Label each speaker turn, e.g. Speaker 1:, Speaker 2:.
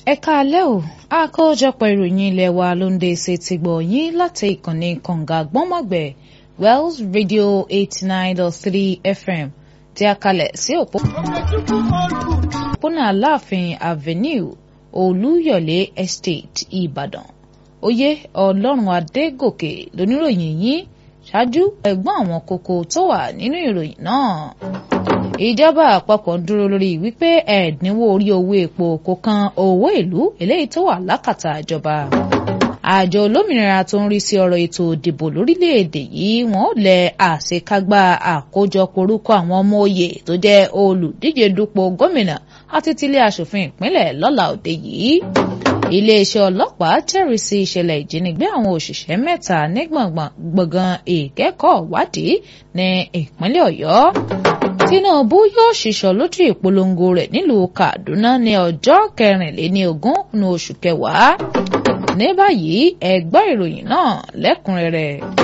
Speaker 1: ẹ káalẹ́ o àkójọpọ̀ ìròyìn ilé wa ló ń dé ṣe ti gbọ̀ yín láti ìkànnì kànga gbọ́nmọ̀gbẹ̀ Wells Radio eighty nine dot three FM tí a kalẹ̀ sí òpópónà Aláàfin Avenue Olúyọ̀lé Estate Ìbàdàn oyè Ọlọ́run Adégòkè lóníròyìn yín ṣáájú ẹ̀gbọ́n àwọn kókó tó wà nínú ìròyìn náà ìjọba àpapọ̀ ń dúró lórí wípé ẹ̀dínwó orí owó epo kò kan owó ìlú eléyìí tó wà lákàtà ìjọba. àjọ olómìnira tó ń rí sí ọ̀rọ̀ ètò ìdìbò lórílẹ̀‐èdè yìí wọ́n lẹ̀ àṣekágbá àkójọpọ̀ orúkọ àwọn ọmọ òye tó jẹ́ olùdíje dupò gómìnà àti tilé aṣòfin ìpínlẹ̀ lọ́la òde yìí. iléeṣẹ́ ọlọ́pàá jẹ́rìí sí ìṣẹ̀lẹ̀ ìjínigbé àwọn òṣìṣẹ́ mẹ́ta ní gbọ̀ngàn ìkẹ́kọ̀ọ́ wádìí ní ìpínlẹ̀ ọ̀yọ́. Tinubu yóò ṣìṣọ́ lójú ìpolongo rẹ̀ nílùú Kaduna ní ọjọ́ kẹrìnléníogún ní oṣù kẹwàá. ní báyìí ẹ gbọ́ ìròyìn náà lẹ́kùnrẹ́rẹ́.